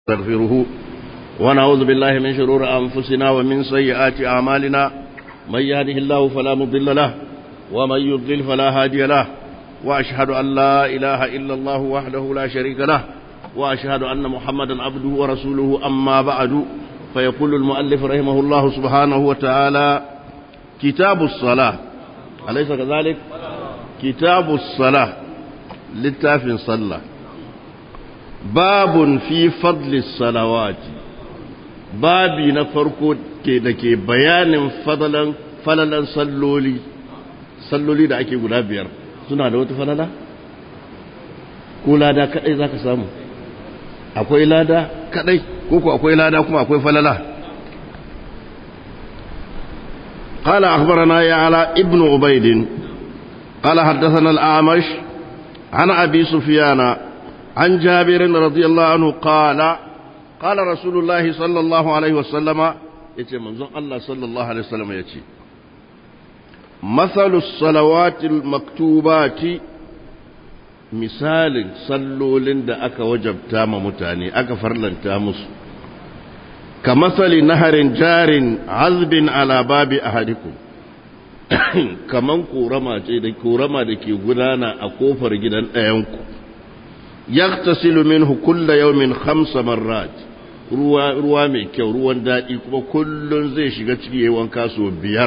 نستغفره ونعوذ بالله من شرور أنفسنا ومن سيئات أعمالنا من يهده الله فلا مضل له ومن يضلل فلا هادي له وأشهد أن لا إله إلا الله وحده لا شريك له وأشهد أن محمدا عبده ورسوله أما بعد فيقول المؤلف رحمه الله سبحانه وتعالى كتاب الصلاة أليس كذلك كتاب الصلاة للتاف صلى باب في فضل الصلوات babi na farko ke da ke bayanin fadalan falalan salloli salloli da ake guda biyar suna da wata falala ko lada kadai zaka samu akwai lada kadai ko ko akwai lada kuma akwai falala قال أخبرنا يعلى ابن عبيد قال حدثنا الأعمش عن أبي سفيان عن جابر رضي الله عنه قال قال رسول الله صلى الله عليه وسلم يتي منظر الله صلى الله عليه وسلم يتي مثل الصلوات المكتوبات مثال صلولين da aka wajabta ma mutane aka farlanta musu كمثل نهر جار عذب على باب أحدكم kaman korama ce da korama da ke gudana a kofar gidan ɗayanku yaktasilu minhu kulla yawmin khamsa marrat ruwa ruwa mai kyau ruwan daɗi kuma kullun zai shiga ciki yayin wanka so biyar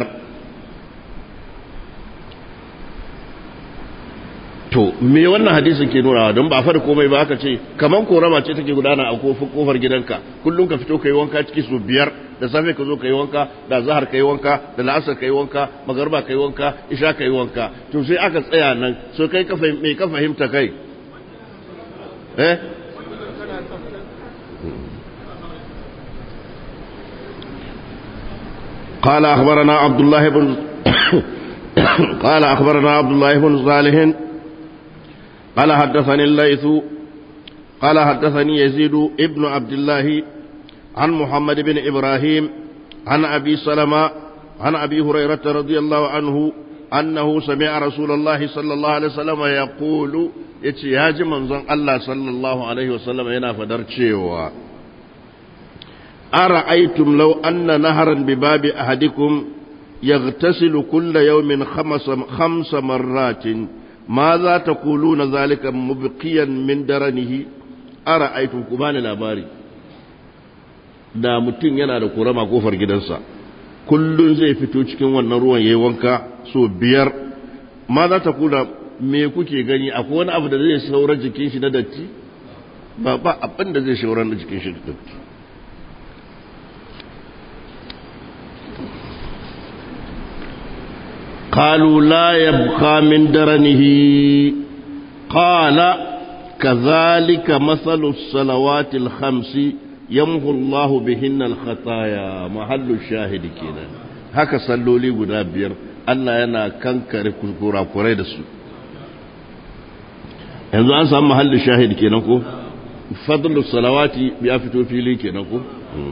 to me wannan hadisin ke nuna don ba fara komai ba aka ce kaman korama ce take gudana a kofar gidanka kullum ka fito kai wanka ciki so biyar da safe ka zo kai wanka da zahar kai wanka da la'asar kai wanka magarba kai wanka isha kai wanka to sai aka tsaya nan so kai ka me ka fahimta kai eh قال أخبرنا عبد الله بن قال أخبرنا عبد الله بن صالح قال حدثني الليث قال حدثني يزيد ابن عبد الله عن محمد بن إبراهيم عن أبي سلمة عن أبي هريرة رضي الله عنه أنه سمع رسول الله صلى الله عليه وسلم يقول يتياج منظر الله صلى الله عليه وسلم هنا فدرتشيوا أرأيتم لو أن نهرا بباب أحدكم يغتسل كل يوم خمس, خمس مرات ماذا تقولون ذلك مبقيا من درنه أرأيتم كمان الأباري da mutum yana da kurama kofar gidansa kullum zai fito cikin wannan ruwan yayi wanka so biyar ma za ta kula me kuke gani akwai wani abu da zai saurar jikin shi na datti ba ba abin da zai saurar da jikin shi da datti قالوا لا يبقى من درنه قال كذلك مثل الصلوات الخمس يمحو الله بهن الخطايا محل الشاهد كده haka salloli guda biyar Allah yana kankare kurakurai da su yanzu an samu mahallin shahid kenan ko fadlu salawati ya fito fili kenan ko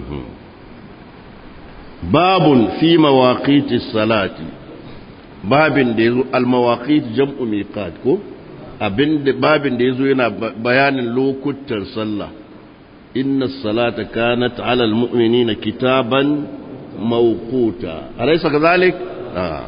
babun fi mawaqiti salati babin da yazo al-mawaqit jam'u miqat ko abin babin da yazo yana bayanin lokutan sallah inna as-salata kanat 'ala al-mu'minina kitaban mawquta alaysa kadhalik ah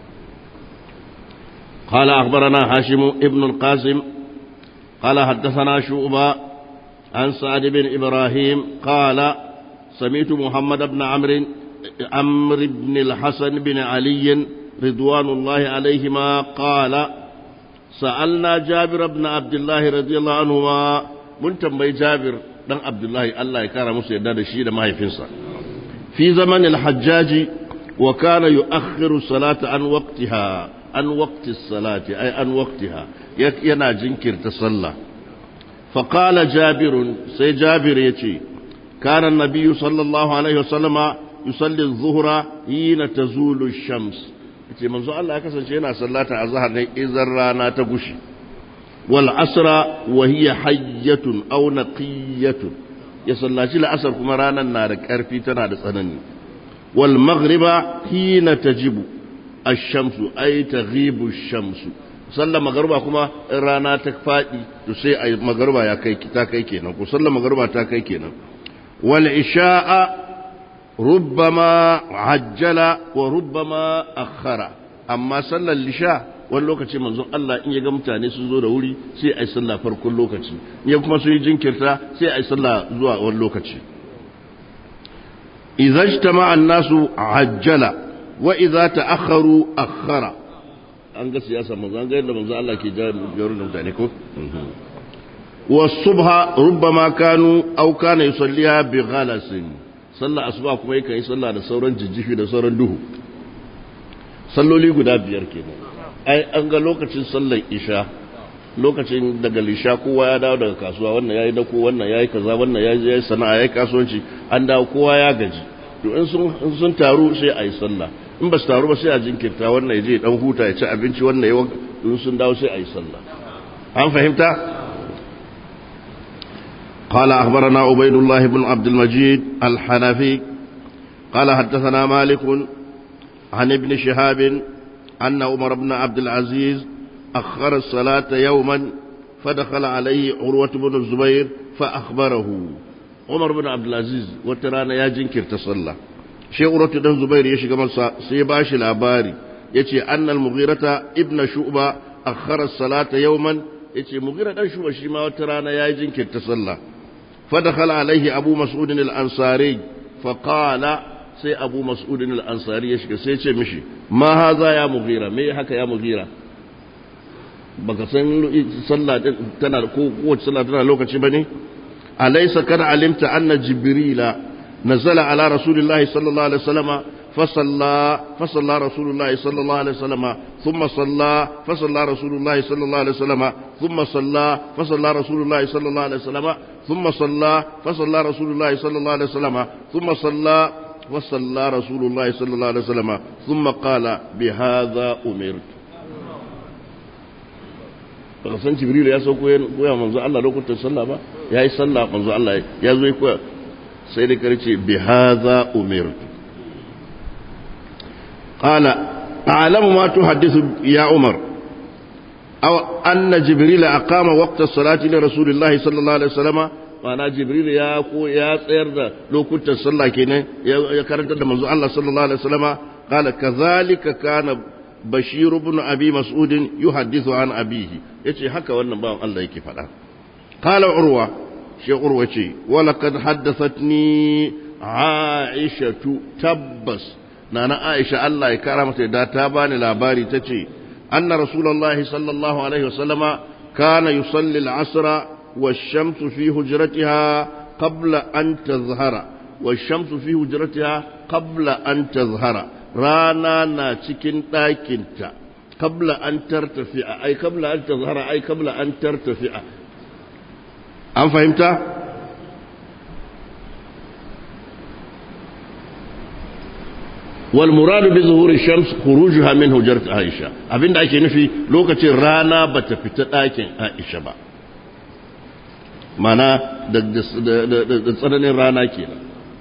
قال أخبرنا هاشم ابن القاسم قال حدثنا شعبة عن سعد بن إبراهيم قال سمعت محمد بن عمرو عمرو بن الحسن بن علي رضوان الله عليهما قال سألنا جابر بن عبد الله رضي الله عنهما من تنبي جابر بن عبد الله الله يكرم musu yadda da shi da mahaifinsa fi zaman al-hajjaj wa kana yu'akhiru salata an waqtiha an waqti salati ay an waqtiha yana jinkirta sallah fa qala jabir sai jabir yace kana an-nabiy sallallahu alaihi wasallama yusalli adh-dhuhra hina tazulu ash-shams ce manzo Allah ya kasance yana sallata azhar ne idan rana ta gushi wal asra wa hiya hayyatun aw naqiyatun ya sallaci la'asar kuma ranan na da karfi tana da tsanani wal maghriba hina tajibu ash-shamsu ay taghibu ash-shamsu sallar magarba kuma in rana ta faɗi to sai a magarba ya kai ta kai kenan ko sallar magarba ta kai kenan wal isha'a rubbama ajjala wa rubbama akhara amma sallar lisha wani lokaci manzon Allah in ya ga mutane sun zo da wuri sai a yi sallah farkon lokaci in ya kuma sun yi jinkirta sai a yi sallah zuwa wani lokaci idza ijtama'a an-nasu ajjala wa idza ta'akharu akhara an ga siyasa manzo an ga yadda manzo Allah ke jawo da mutane ko wa subha rubbama kanu aw kana yusalliha bi ghalasin sallah asuba kuma yake yi sallah da sauran jijjifi da sauran duhu salloli guda biyar kenan ai an ga lokacin sallar isha lokacin daga lisha kowa ya dawo daga kasuwa wannan yayi dako wannan yayi kaza wannan yayi yayi sana'a yayi kasuwanci an dawo kowa ya gaji to in sun sun taru sai ayi sallah in ba su taru ba sai a jinkirta wannan ya je dan huta ya ci abinci wannan ya in sun dawo sai ayi sallah an fahimta قال أخبرنا عبيد الله بن عبد المجيد الحنفي قال حدثنا مالك عن ابن شهاب أن عمر بن عبد العزيز أخر الصلاة يوما فدخل عليه عروة بن الزبير فأخبره عمر بن عبد العزيز وترانا يا جنكر تصلى شيء عروة بن الزبير يشي كمان سيباش الأباري يتي أن المغيرة ابن شؤبة أخر الصلاة يوما يتي مغيرة بن شؤبة شما وترانا يا جنكر تصلى فدخل عليه أبو مسعود الأنصاري فقال sai abu mas'udin al'ansari ya shiga sai ce mishi ma haza ya mughira me haka ya mughira baka san sallah tana ko kowace sallah tana lokaci bane alaysa kana alimta anna jibrila nazala ala rasulillahi sallallahu alaihi wasallama فصلى فصلى رسول الله صلى الله عليه وسلم ثم صلى فصلى رسول الله صلى الله عليه وسلم ثم صلى فصلى رسول الله صلى الله عليه وسلم ثم صلى فصلى رسول الله صلى الله عليه وسلم ثم صلى وصلى رسول الله صلى الله عليه وسلم ثم قال بهذا أمرت baka san jibril ya sauko koya manzo Allah lokutan sallah ba yayi sallah manzo Allah ya zo koya sai da karce bi hadha umirtu qala a'lamu ma tuhaddithu ya umar aw anna jibril aqama waqta as-salati li rasulillahi sallallahu alaihi wasallam ma'ana jibril ya ko ya tsayar da lokutan sallah kenan ya karanta da manzo Allah sallallahu alaihi wasallam qala kadhalika kana bashir ibn abi mas'ud yuhaddithu an abihi yace haka wannan bawan Allah yake faɗa qala urwa shi urwa ce wala kad haddathatni aishatu tabbas nana aisha Allah ya kara mata da ta bani labari tace anna rasulullahi sallallahu alaihi wasallama kana yusalli al-asra والشمس في هجرتها قبل أن تظهر والشمس في هجرتها قبل أن تظهر رانا ناتكين تاكنتا قبل أن ترتفع أي قبل أن تظهر أي قبل أن ترتفع أم فهمت؟ والمراد بظهور الشمس خروجها من هجرة عائشة أبين دا ake nufi lokacin rana bata fita ɗakin Aisha ba mana da tsananin rana kenan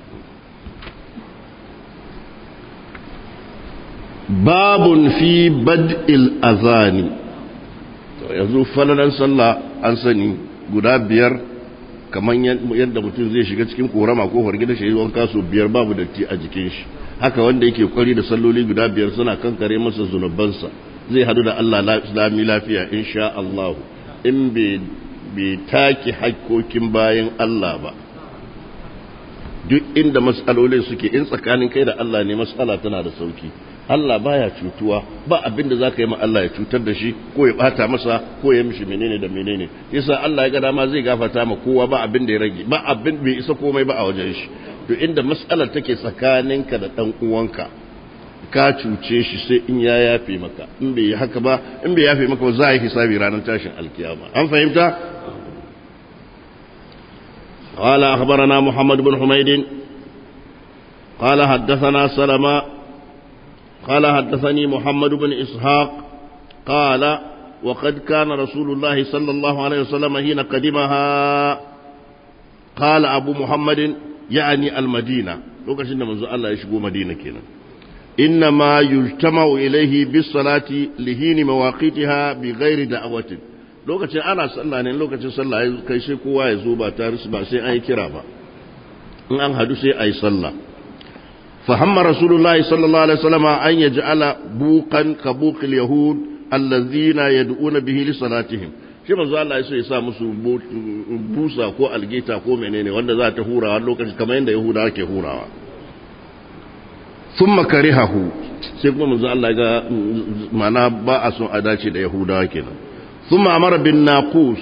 babun fi bad'il azani yanzu falalan sallah an sani guda biyar kamar yadda mutum zai shiga cikin korama ko fargida shi wanka su biyar babu datti a jikin shi haka wanda yake kwari da salloli guda biyar suna kankare masa zunubansa zai hadu da Allah lami lafiya insha Allah in bai take hakkokin bayan Allah ba duk inda matsalolin suke in tsakanin kai da Allah ne matsala tana da sauki Allah baya cutuwa ba abin da zaka yi ma Allah ya cutar da shi ko ya bata masa ko ya mishi menene da menene yasa Allah ya ga dama zai gafarta ma kowa ba abin da ya rage ba abin bai isa komai ba a wajen shi to inda matsalar take tsakaninka da dan uwanka ka cuce shi sai in ya yafe maka in bai yi haka ba in bai yafe maka ba za a yi hisabi ranar tashin alkiyama an fahimta قال أخبرنا محمد بن حميد قال حدثنا سلمة قال حدثني محمد بن إسحاق قال وقد كان رسول الله صلى الله عليه وسلم حين قدمها قال أبو محمد يعني المدينة لو كان منذ الله يشبه مدينة كنا إنما يجتمع إليه بالصلاة لهين مواقيتها بغير دعوة lokacin ana sallah ne lokacin sallah ya kai sai kowa ya zo ba tare ba sai an yi kira ba in an hadu sai a yi sallah fahamma rasulullahi sallallahu alaihi wasallam an yaj'ala buqan ka buqil yahud allazina yad'una bihi li salatihim shi manzo Allah ya so ya sa musu busa ko algeta ko menene wanda za ta hurawa lokacin kamar yadda yahudawa ke hurawa thumma karihahu sai kuma manzo Allah ga mana ba a son a dace da yahudawa kenan thumma amara bin naqus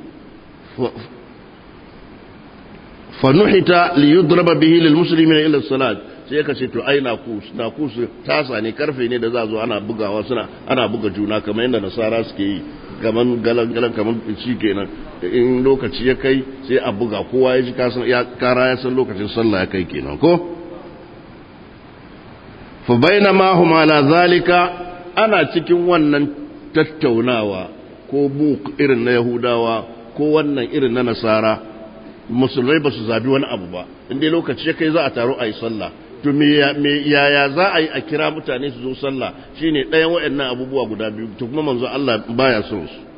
fa nuhita li yudraba bihi lil muslimina ila salat sai ka ce to ai naqus naqus tasa ne karfe ne da za zo ana bugawa suna ana buga juna kamar yadda nasara suke yi kaman galan galan kaman ci kenan in lokaci ya kai sai a buga kowa ya ji kasan ya kara ya san lokacin sallah ya kai kenan ko fa bainama hum ala zalika ana cikin wannan tattaunawa ko buk irin na yahudawa ko wannan irin na nasara musulmai ba su zabi wani abu ba inda lokaci ya kai za a taro a yi sallah to me yaya za a yi a kira mutane su zo sallah shine ɗayan waɗannan abubuwa guda biyu to kuma manzo Allah baya son su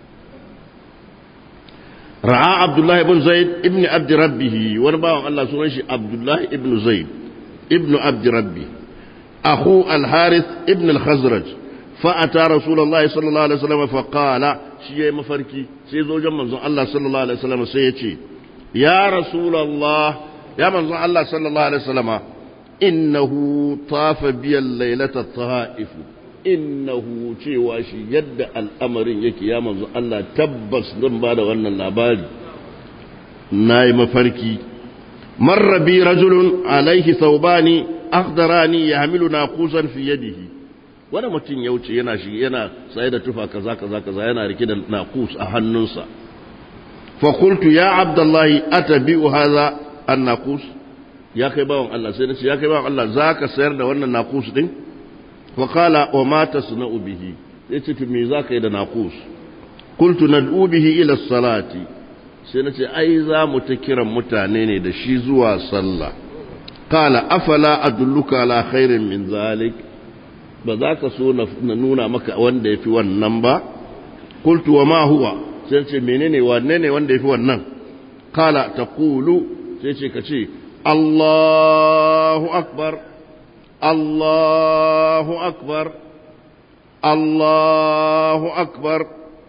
ra'a abdullahi ibn zaid ibn abd rabbih wani bawan Allah sunan shi abdullahi ibn zaid ibn abd rabbi akhu al-harith ibn al-khazraj fa ata rasulullahi sallallahu alaihi wasallam fa qala shi yayi mafarki sai zo jan manzon Allah sallallahu alaihi wasallam sai ya ce ya rasulullah ya manzon Allah sallallahu alaihi wasallam innahu tafa biyan lailata ta'if innahu cewa shi yadda al'amarin yake ya manzo Allah tabbas zan ba da wannan labari nayi mafarki marra bi rajulun alaihi thawbani akhdarani yahmilu naqusan fi yadihi wani mutum ya wuce yana shi yana saye da tufa kaza kaza kaza yana rike da naqus a hannunsa fa qultu ya abdullahi atabi'u hadha an-naqus ya kai bawan Allah sai nace ya kai bawan Allah zaka sayar da wannan naqus din wa qala wa ma tasna'u bihi yace to me zaka yi da naqus qultu nad'u bihi ila salati sai nace ai za mu ta kiran mutane ne da shi zuwa sallah qala afala adulluka ala khairin min zalik ba za ka so na nuna maka wanda yafi wannan ba qultu wa ma huwa sai ce menene wanne ne wanda yafi wannan qala taqulu sai ce ka ce الله أكبر الله أكبر الله أكبر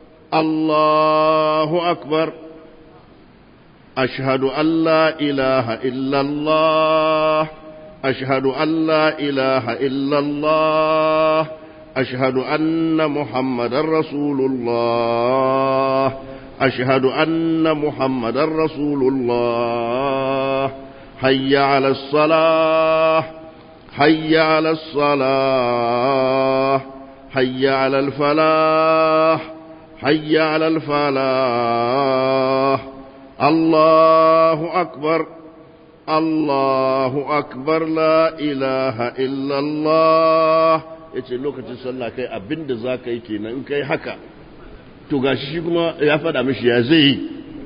الله أكبر أشهد أن لا إله إلا الله أشهد أن لا إله إلا الله أشهد أن محمد رسول الله أشهد أن محمد رسول الله حي على الصلاة حي على الصلاة حي على الفلاح حي على الفلاح الله أكبر الله أكبر لا إله إلا الله yace lokacin sallah kai abin da za ka yi kenan in kai haka to gashi shi kuma ya faɗa mishi ya zai yi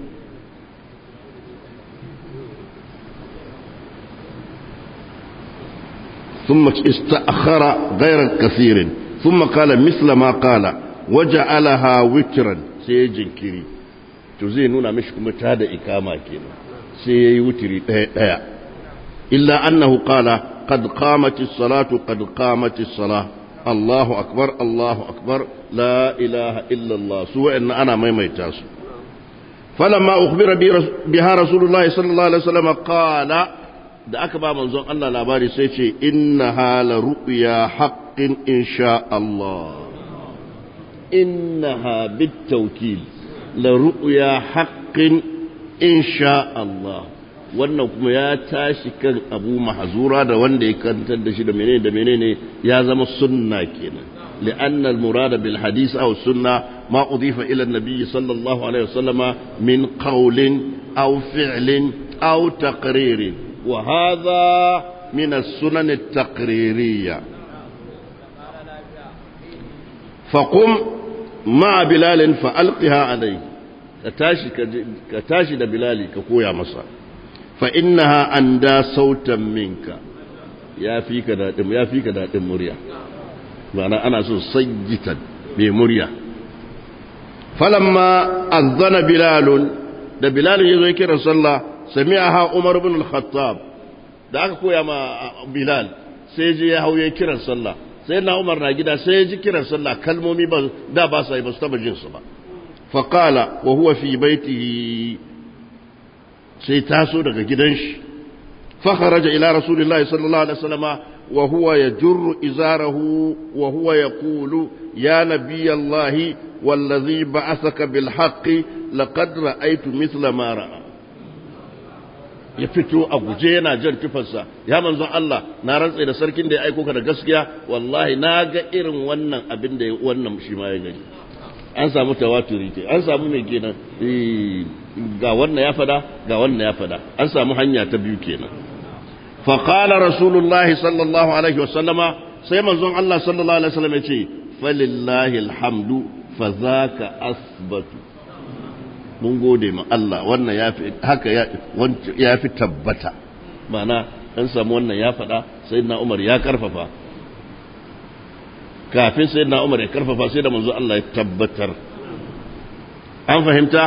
ثم استأخر غير كثير ثم قال مثل ما قال وجعلها وترا سيجن كري تزينون مش كما تادا إكاما كينا سيي وتري دايا إلا أنه قال قد قامت الصلاة قد قامت الصلاة الله أكبر الله أكبر لا إله إلا الله سوى أن أنا ما يميتاس فلما أخبر بها رسول الله صلى الله عليه وسلم قال da aka ba manzon Allah labari sai ce inna hala ru'ya haqqin insha Allah innaha bitawkil la ru'ya haqqin insha Allah wannan kuma ya tashi kan Abu Mahzura da wanda ya kantar da shi da menene da menene ya zama sunna kenan لأن المراد بالحديث أو السنة ما أضيف إلى النبي صلى الله عليه وسلم من قول أو فعل أو تقرير وهذا من السنن التقريرية فقم مع بلال فألقها عليه كتاشي, كتاشي دا بلالي كقويا مصر فإنها أندى صوتا منك ya fi ka daɗin ya fi ka daɗin murya ma'ana ana so sayyitan mai murya falamma azzana bilalun da bilalun yazo ya kira sallah sami'aha umar ibn al-khattab da aka koya ma bilal sai je ya hauye kiran sallah sai na umar na gida sai ya ji kiran sallah kalmomi ba da ba sa yi ba su taba jin su ba fa qala wa huwa fi baitihi sai taso daga gidan shi fa kharaja ila rasulillahi sallallahu alaihi wasallama wa huwa yajurru izarahu wa huwa yaqulu ya nabiyallahi wallazi ba'athaka bil haqqi laqad ra'aytu mithla ma ra'a ya fito a guje yana jan tufarsa ya manzon Allah na rantse da sarkin da ya aiko ka da gaskiya wallahi na ga irin wannan abin da wannan shi ma ya gani an samu tawaturi ke an samu mai kenan ga wannan ya fada ga wannan ya fada an samu hanya ta biyu kenan fa qala rasulullah sallallahu alaihi wa sallama sai manzon Allah sallallahu alaihi wa sallam ya ce falillahi alhamdu fa zaka asbatu mun gode ma Allah wannan ya fi haka ya fi tabbata mana an samu wannan ya faɗa sai na Umar ya karfafa kafin sai na Umar ya karfafa sai da manzo Allah ya tabbatar an fahimta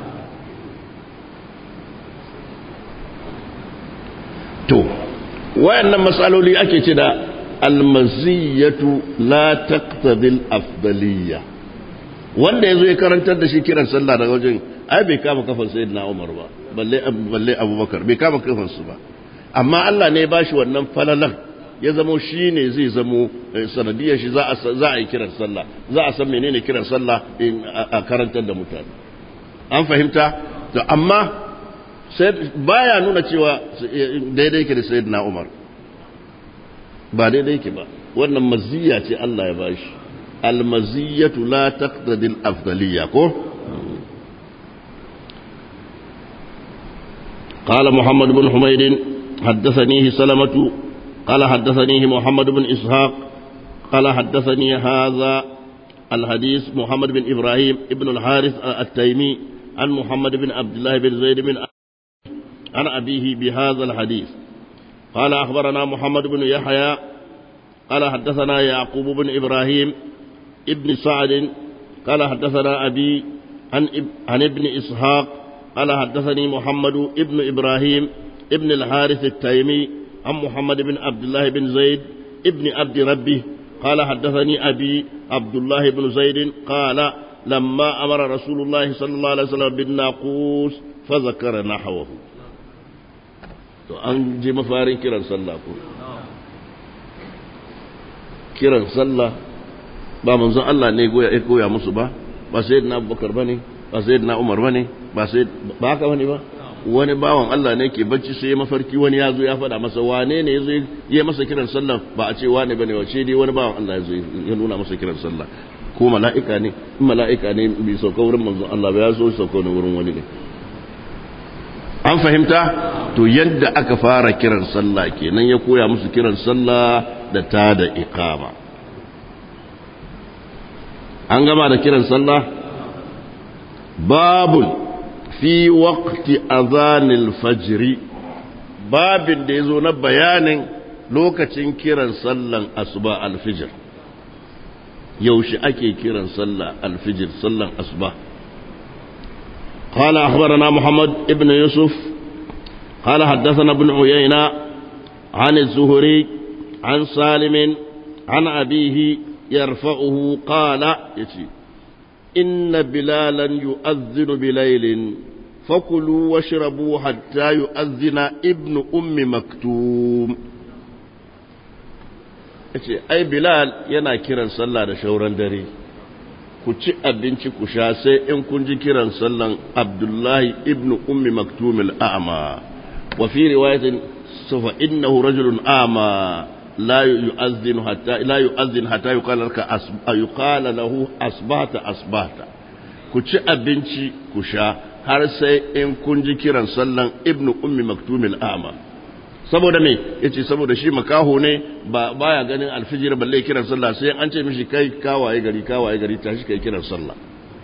to wayannan matsaloli ake ce da almaziyatu la taqtadi al-afdaliyya wanda yazo ya karantar da shi kiran sallah daga wajen ai bai kama kafan sayyidina Umar ba balle balle Abubakar bai kama kafan su ba amma Allah ne ya bashi wannan falalan ya zamo shi ne zai zamo sanadiyar shi za a yi kiran sallah za a san menene kiran sallah a karantar da mutane an fahimta to amma baya nuna cewa daidai yake da sayyidina Umar ba daidai yake ba wannan maziyya ce Allah ya bashi almaziyatu la taqtadi al-afdaliyya ko قال محمد بن حميد حدثنيه سلمة قال حدثنيه محمد بن إسحاق قال حدثني هذا الحديث محمد بن إبراهيم ابن الحارث التيمي عن محمد بن عبد الله بن زيد بن عن أبيه بهذا الحديث قال أخبرنا محمد بن يحيى قال حدثنا يعقوب بن إبراهيم ابن سعد قال حدثنا أبي عن, عن ابن إسحاق قال حدثني محمد ابن إبراهيم ابن الحارث التيمي عن محمد بن عبد الله بن زيد ابن عبد ربه قال حدثني أبي عبد الله بن زيد قال لما أمر رسول الله صلى الله عليه وسلم بالناقوس فذكر نحوه to an je mafarin kiran sallah ko kiran sallah ba manzon Allah ne ya koya musu ba ba sayyidina Abubakar bane ba sayyidina Umar bane ba sai ba haka bane ba wani bawan Allah ne ke bacci sai ya mafarki wani ya zo ya faɗa masa wane ne ya zo ya masa kiran sallah ba a ce wane bane wace dai wani bawan Allah ya zo ya nuna masa kiran sallah ko mala'ika ne in mala'ika ne bai sauka wurin manzon Allah ba ya zo sauka ne wurin wani ne an fahimta to yadda aka fara kiran sallah kenan ya koya musu kiran sallah da ta da iqama an gama da kiran sallah babun fi waqti azanil fajri babin da yazo na bayanin lokacin kiran sallan asuba alfijir yaushe ake kiran sallah alfijir sallan asuba قال أخبرنا محمد ابن يوسف قال حدثنا ابن عيينة عن الزهري عن سالم عن أبيه يرفعه قال يتي إن بلالا يؤذن بليل فكلوا واشربوا حتى يؤذن ابن أم مكتوم yace ai bilal yana kiran sallah da shauran dare ku ci abinci ku sha sai in kun ji kiran sallan abdullahi ibn ummi maktum al-a'ma wa fi riwayatin safa innahu rajulun a'ma la yu'adhdhinu hatta la yu'adhdhin hatta yuqala laka yuqala lahu asbahta asbahta ku ci abinci ku sha har sai in kun ji kiran sallan ibn ummi maktum al-a'ma saboda me yace saboda shi makaho ne ba baya ganin alfijir balle kiran sallah sai an ce mishi kai kawaye gari kawaye gari tashi kai kiran sallah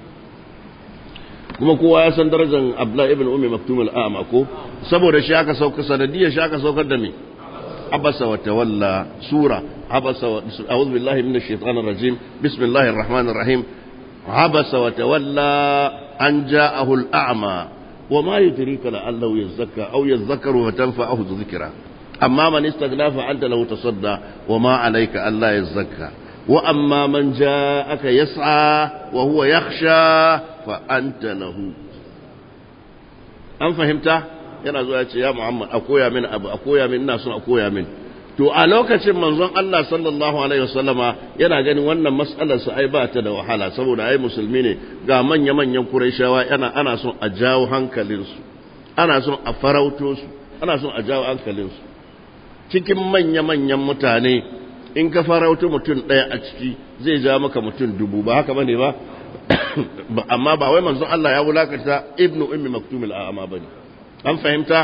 kuma kowa ya san darajar Abdullah ibn Ummi Maktum al-A'ma ko saboda shi aka sauka sanadiyya shi aka saukar da me عبس وتولى سورة عبس و... أعوذ بالله من الشيطان الرجيم بسم الله الرحمن الرحيم عبس وتولى أن جاءه الأعمى وما يدريك لعله يزكى أو يذكر فتنفعه الذكرى أما من استغنى فأنت له تصدى وما عليك ألا يزكى وأما من جاءك يسعى وهو يخشى فأنت له أم فهمت yana zuwa ce ya Muhammad a koya min abu a koya min ina son a koya min to a lokacin manzon Allah sallallahu alaihi wasallama yana ganin wannan mas'alar su ai ba ta da wahala saboda ai musulmi ne ga manya manyan Qurayshawa yana ana son a jawo hankalin su ana son a farauto su ana son a jawo hankalin su cikin manya manyan mutane in ka farauto mutum ɗaya a ciki zai ja maka mutum dubu ba haka bane ba amma ba wai manzon Allah ya wulakanta ibnu ummi maktum al-a'ma bane an fahimta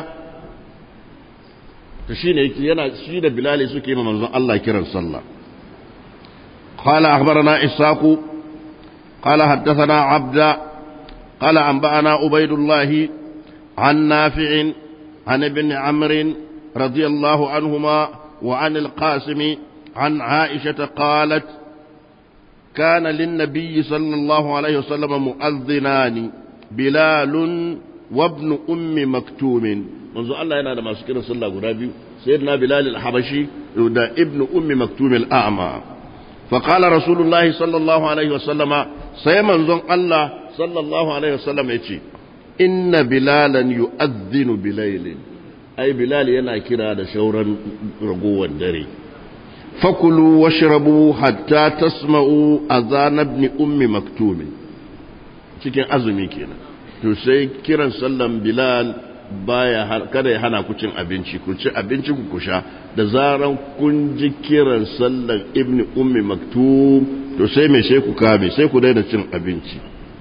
to shine yana shi da bilali suke ma manzon Allah kiran sallah qala akhbarana isaqu qala haddathana abda qala anba'ana ubaydullah an nafi' an ibn amr radiyallahu anhuma wa an al-qasim an aisha qalat كان للنبي صلى الله عليه وسلم مؤذنان بلال وابن أم مكتوم منذ الله ينادى ما سكر صلى الله عليه سيدنا بلال الحبشي دا ابن أم مكتوم الأعمى فقال رسول الله صلى الله عليه وسلم سيمن زن الله صلى الله عليه وسلم يتي إن بلالا يؤذن بليل أي بلال ينا كرا دا شورا رقوة دري فكلوا واشربوا حتى تسمعوا أذان ابن أم مكتوم cikin azumi kenan to sai kiran sallan bilal baya kada ya hana ku cin abinci ku ci abinci ku kusha da zaran kun ji kiran sallan ibni ummi maktum to sai me sai ku kame sai ku daina cin abinci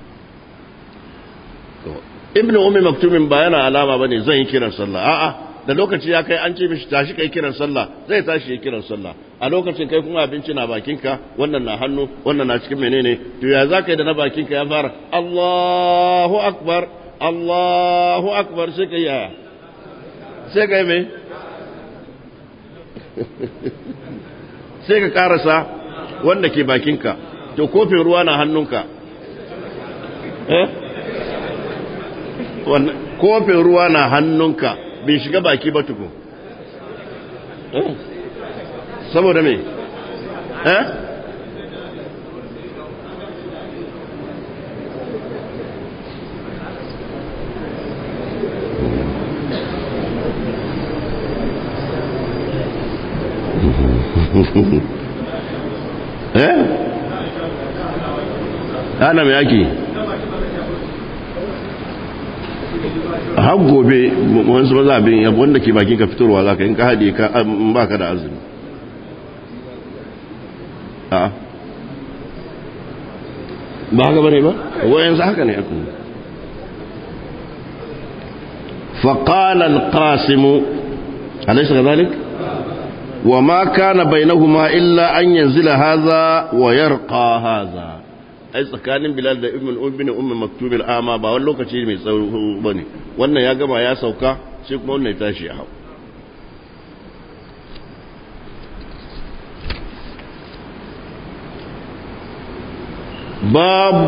ibni ummi maktumin ba yana alama bane zan yi kiran sallah a'a da lokaci ya kai an ce mishi tashi kai kiran sallah zai tashi ya kiran sallah a lokacin kai kuma abinci na bakinka wannan na hannu wannan na cikin menene to ya za ka yi da na bakinka ya fara Allahu akbar Allahu akbar sai ka yi yaya sai ka yi mai sai ka karasa wanda ke bakinka to kofin ruwa na hannunka eh kofin ruwa na hannunka bai shiga baki ba tukun saboda me eh eh ana me yake har gobe wasu mazabin yabu wanda ke bakin ka fitarwa za ka in ka haɗe ka ba ka da azumi a ba haka bane ba wayansu haka ne aku فقال القاسم أليس كذلك وما كان بينهما إلا أن ينزل هذا ويرقى هذا ai tsakanin bilal da ibn ibn umm maktub al-ama ba wani lokaci mai tsawo bane wannan ya gama ya sauka sai kuma wannan ya tashi ya hau babu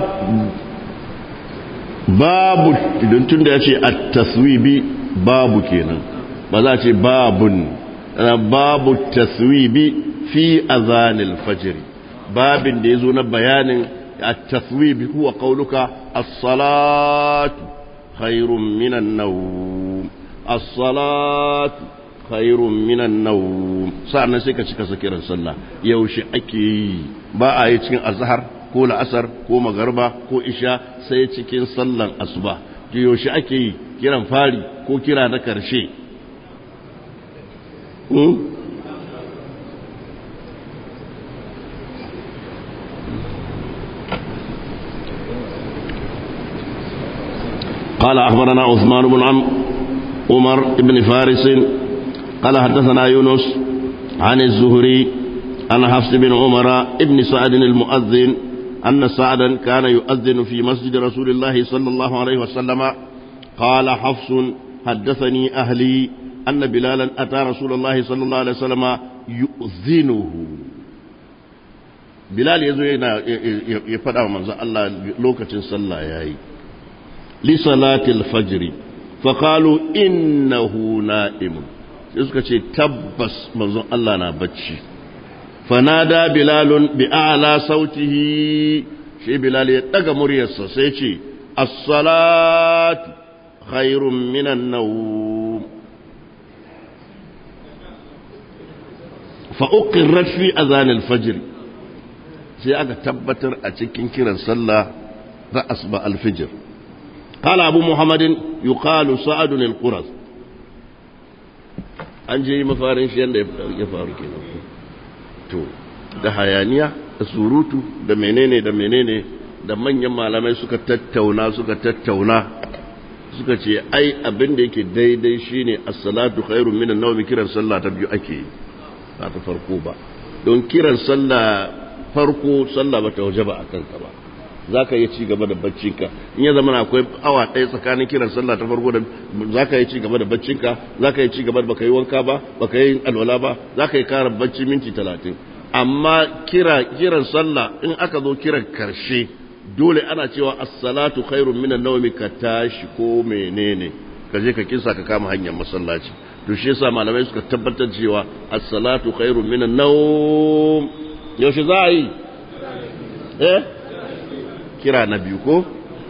babu idan tun da ya ce at-taswibi babu kenan ba za a ce babun babu taswibi fi azanil fajr babin da ya zo na bayanin التثويب هو قولك الصلاة خير من النوم الصلاة خير من النوم سألنا سيكا سيكا سكيرا صلى يوشي أكي با آي cikin azhar ko la'asar ko magarba ko isha sai cikin sallan asuba yaushe ake yi kiran fari ko kira na karshe قال أخبرنا عثمان بن عم عمر بن فارس قال حدثنا يونس عن الزهري عن حفص بن عمر ابن سعد المؤذن أن سعدا كان يؤذن في مسجد رسول الله صلى الله عليه وسلم قال حفص حدثني أهلي أن بلالا أتى رسول الله صلى الله عليه وسلم يؤذنه بلال يزوينا يفدع من الله لوكة صلى ياي لصلاة الفجر فقالوا إنه نائم suka ce tabbas manzon Allah na bacci fanada bilalun bi a'la sautihi shi bilal ya daga muryarsa sai ce as-salatu khairun minan nawm fa uqirrat fi azan al-fajr sai aka tabbatar a cikin kiran sallah da asba al-fajr قال أبو محمد يقال سعد القرظ an je mafarin shi yadda ya faru kenan to da hayaniya da surutu da menene da menene da manyan malamai suka tattauna suka tattauna suka ce ai abin da yake daidai shine as-salatu khairun min an-nawmi kiran sallah ta biyu ake ba ta farko ba don kiran sallah farko sallah bata wajaba akan ka ba za ka yi ci gaba da baccinka in ya zama akwai awa ɗaya tsakanin kiran sallah ta farko da za ka yi ci gaba da baccinka za ka yi ci gaba da baka yi wanka ba baka yi alwala ba za ka yi kara bacci minti talatin amma kira kiran sallah in aka zo kiran karshe dole ana cewa as-salatu khairun minan nawmi ka tashi ko menene ka je ka kisa ka kama hanyar masallaci to shi yasa malamai suka tabbatar cewa as-salatu khairun minan nawm yaushe za a yi eh kira na biyu ko?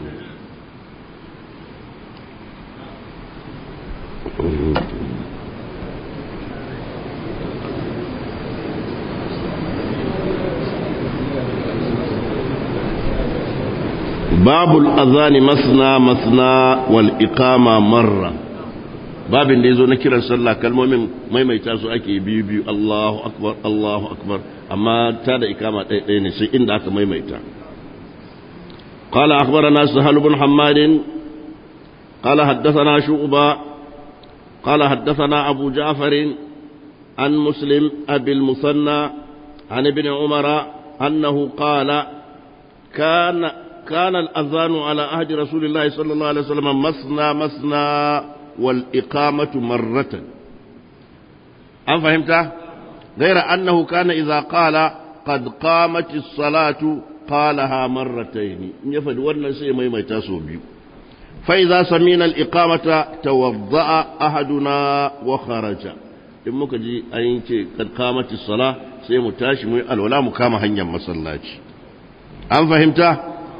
babul azani masna masna wal iqama marra babin da yazo na kiran sallah kalmomin maimaita su ake biyu biyu Allahu akbar Allahu akbar amma ta da ikama ɗaya ɗaya ne sai inda aka maimaita قال أخبرنا سهل بن حماد قال حدثنا شعبة قال حدثنا أبو جعفر عن مسلم أبي المثنى عن ابن عمر أنه قال كان كان الأذان على عهد رسول الله صلى الله عليه وسلم مثنى مثنى والإقامة مرة أم فهمت؟ غير أنه كان إذا قال قد قامت الصلاة قالها مرتين يفد ورنا سي مي مي تاسو بيو فإذا سمينا الإقامة توضأ أحدنا وخرج in muka ji an ce kad kamati sala sai mu tashi mu alwala mu kama hanyar masallaci an fahimta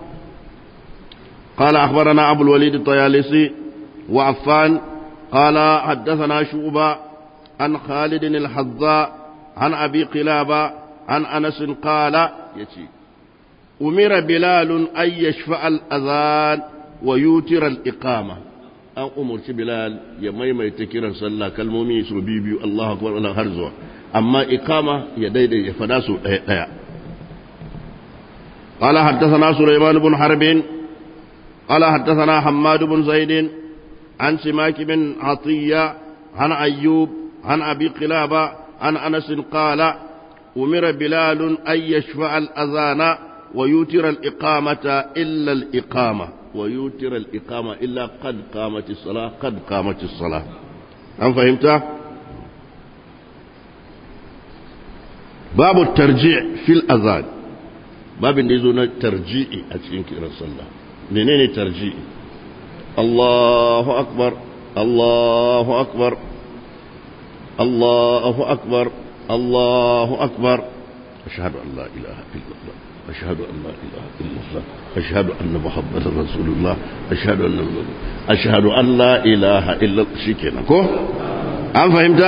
قال أخبرنا أبو الوليد الطيالسي وعفان قال حدثنا شعبة عن خالد الحذاء عن أبي قلابة عن أنس قال يتي أمر بلال أن يشفع الأذان ويوتر الإقامة أن أمر بلال يميم يتكرا صلى كالمومي يسر بيبي الله أكبر الله هرزوا أما إقامة يديد يفداس قال حدثنا سليمان بن حرب قال حدثنا حماد بن زيد عن سماك بن عطية عن أيوب عن أبي قلابة عن أنس قال أمر بلال أن يشفع الأذان ويوتر الإقامة إلا الإقامة ويوتر الإقامة إلا قد قامت الصلاة قد قامت الصلاة أم فهمت؟ باب الترجيع في الأذان باب يزون الترجيع أتين كرا صلى منين ترجيع الله أكبر الله أكبر الله أكبر الله أكبر أشهد أن لا إله إلا الله أشهد أن لا إله إلا الله أشهد أن محمدا رسول الله أشهد أن أشهد أن لا إله إلا الله شكرا كو أم فهمت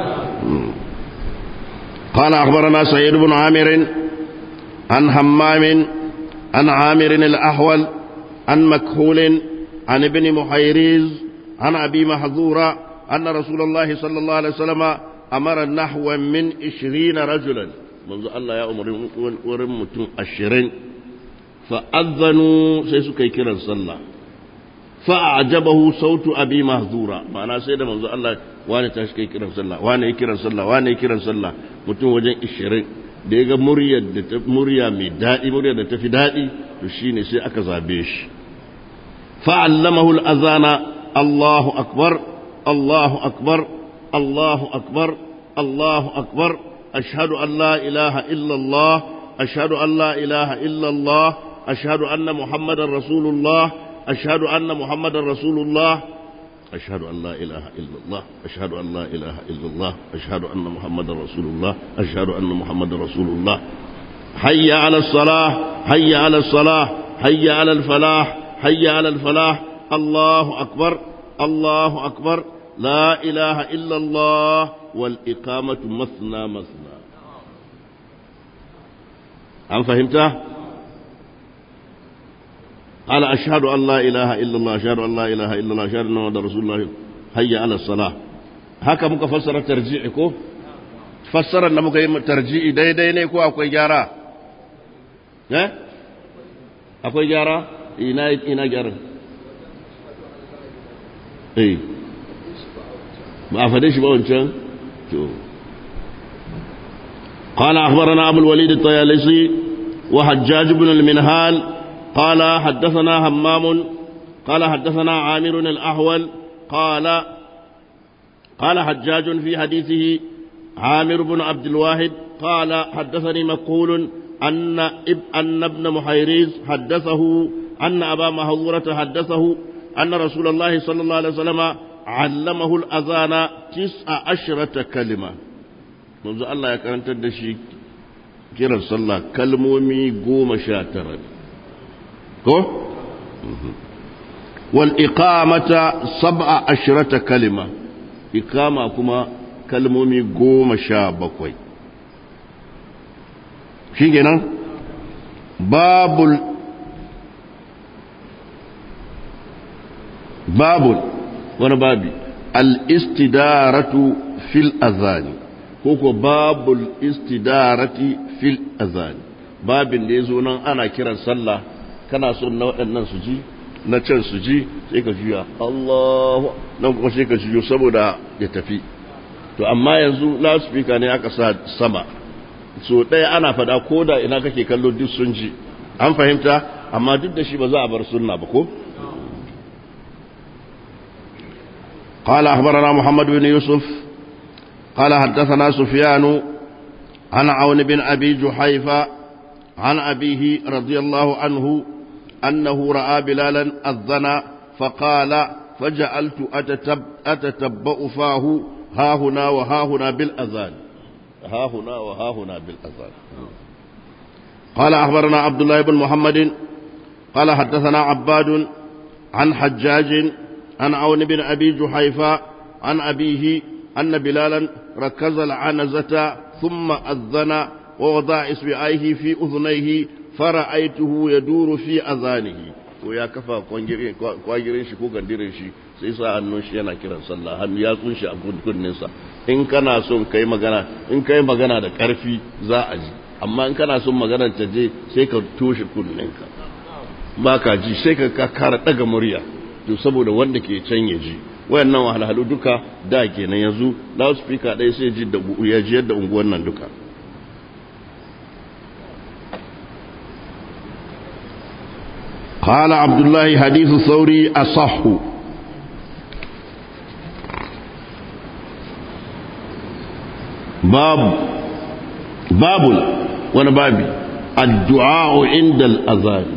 قال أخبرنا سيد بن عامر عن همام عن عامر الأحول عن مكهول عن ابن محيريز عن أبي محذورة أن رسول الله صلى الله عليه وسلم أمر نحو من عشرين رجلا منذ الله يا أمر ورمتم عشرين فأذنوا سيسكي كرا صلى فأعجبه صوت أبي محذورة معنى سيدة منذ الله وانا تشكي كرا صلى وانا كرا صلى وانا كرا صلى متم وجن عشرين da ya ga murya mai daɗi murya da ta fi daɗi to shine sai aka zabe shi fa'allamahu al'azana Allahu akbar Allahu akbar الله أكبر الله أكبر أشهد أن لا إله إلا الله أشهد أن لا إله إلا الله أشهد أن محمد رسول الله أشهد أن محمد رسول الله أشهد أن لا إله إلا الله أشهد أن لا إله إلا الله أشهد أن محمد رسول الله أشهد أن محمد رسول الله حي على الصلاة حي على الصلاة حي على الفلاح حي على الفلاح الله أكبر الله أكبر لا إله إلا الله والإقامة مثنى مثنى هل فهمته؟ قال أشهد أن لا إله إلا الله أشهد أن لا إله إلا الله أشهد أن محمد رسول الله هيا على الصلاة haka muka fassara tarji'i ko fassarar da muka yi tarji'i daidai ne ko akwai gyara eh akwai gyara ina ina gyara eh ba a fade shi ba wancan to قال أخبرنا أبو الوليد الطيالسي وحجاج بن المنهال قال حدثنا همام قال حدثنا عامر الأحول قال قال حجاج في حديثه عامر بن عبد الواحد قال حدثني مقول أن اب أن ابن محيريز حدثه أن أبا مهورة حدثه أن رسول الله صلى الله عليه وسلم علمه الأذان تسع عشرة كلمة منذ الله يكرن تدشي كرا صلى كلمومي قوم شاترا ko wal iqamata sab'a ashrata kalima iqama kuma kalmomi goma sha bakwai shi kenan babul babul wani babi al-istidaratu fil azani ko ko babul istidarati fil azani babin da ya zo nan ana kiran sallah kana son na waɗannan su ji na can su ji sai ka juya Allahu nan kuma sai ka juyo saboda ya tafi to amma yanzu loudspeaker ne aka sa sama so ɗaya ana faɗa ko da ina kake kallo duk sun ji an fahimta amma duk da shi ba za a bar sunna ba ko قال أخبرنا محمد بن يوسف قال حدثنا سفيان عن عون بن أبي جحيفة عن أبيه رضي الله عنه أنه رأى بلالا أذن فقال فجعلت أتتب أتتبأ فاه ها هنا وها هنا بالأذان ها هنا وها هنا بالأذان قال أخبرنا عبد الله بن محمد قال حدثنا عباد عن حجاج عن عون بن أبي جحيفة عن أبيه أن بلالا ركز العنزة ثم أذن ووضع إصبعيه في أذنيه فرأيته يدور في أذانه ويا كفى kwagirin shi ko gandirin shi sai sa hannun shi yana kiran sallah hannu ya tsunshi a kunninsa in kana son kai magana in kai magana da karfi za a ji amma in kana son maganar ta je sai ka toshe kunninka ba ka ji sai ka kara daga murya to saboda wanda ke can ya ji wayannan wahalhalu duka da kenan yanzu loudspeaker ɗaya sai ji da ya ji yadda unguwan nan duka قال عبد الله حديث الثوري أصح باب باب وانا بابي الدعاء عند الأذان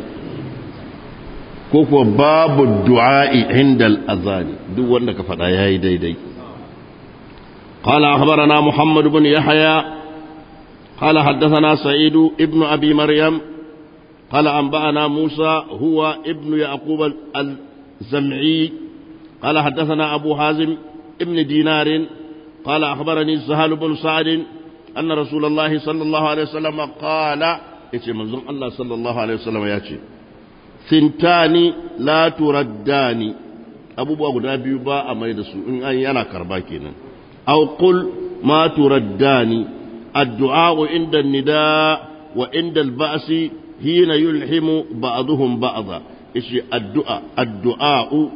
كوكو باب الدعاء عند الأذان دو وانا كفر ياي دي دي قال أخبرنا محمد بن يحيى قال حدثنا سعيد ابن أبي مريم قال أنبأنا موسى هو ابن يعقوب الزمعي قال حدثنا أبو حازم ابن دينار قال أخبرني سهل بن سعد أن رسول الله صلى الله عليه وسلم قال يتي منظم الله صلى الله عليه وسلم ياتي ثنتان لا تردان أبو بابا نبي با أما يدسو إن أن ينا كرباكينا أو قل ما تردان الدعاء عند النداء وعند البأس حين يلحم بعضهم بعضا إيش الدعاء الدعاء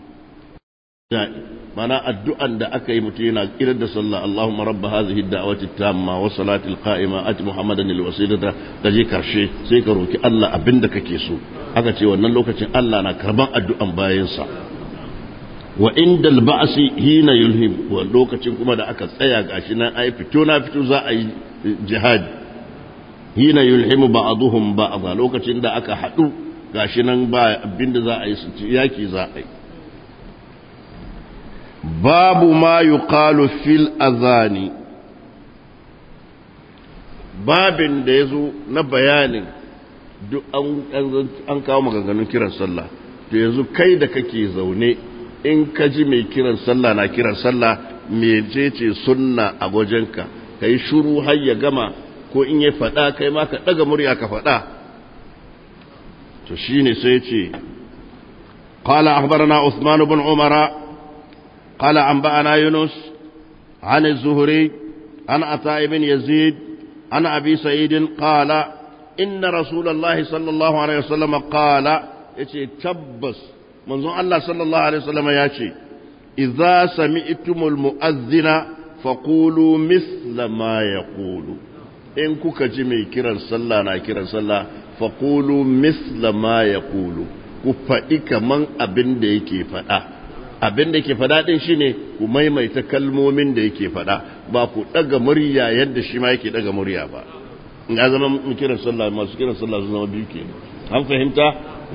mana addu'an da aka yi mutum yana kirar da sallah Allahumma rabba hadhihi ad-da'wati at-tamma wa salati al-qa'ima ati Muhammadan al-wasilata da je karshe sai ka roki Allah abinda kake so aka ce wannan lokacin Allah na karban addu'an bayan sa wa inda alba'asi hina yulhim wa lokacin kuma da aka tsaya gashi nan ai fito na fito za a yi jihadi hina yulhimu ba'dhum ba'dha lokacin da aka hadu gashi nan ba abinda za a yi su yaki za a yi babu ma yuqalu fil azani babin da yazo na bayanin duk an kawo maganganun kiran sallah to yanzu kai da kake zaune in ka ji mai kiran sallah na kiran sallah mecece sunna a wajenka ka yi shuru har ya gama ko in ya faɗa kai ma ka ɗaga murya ka faɗa to shi ne sai ce قال أخبرنا عثمان بن عمر قال أنبأنا يونس عن الزهري عن عطاء بن يزيد عن أبي سعيد قال إن رسول الله صلى الله عليه وسلم قال يتي تبس منذ الله صلى الله عليه وسلم ياتي إذا سمعتم المؤذن فقولوا مثل ما يقول إن كوكا جمي كيران صلى نا كيران صلى فقولوا مثل ما يقول كفائي كمان أبن دي كي فدا abin da ke faɗa ɗin shi ne ku maimaita kalmomin da yake faɗa ba ku ɗaga murya yadda shi ma yake ɗaga murya ba ya zama kiran sallah masu kiran sallah su zama biyu ke an fahimta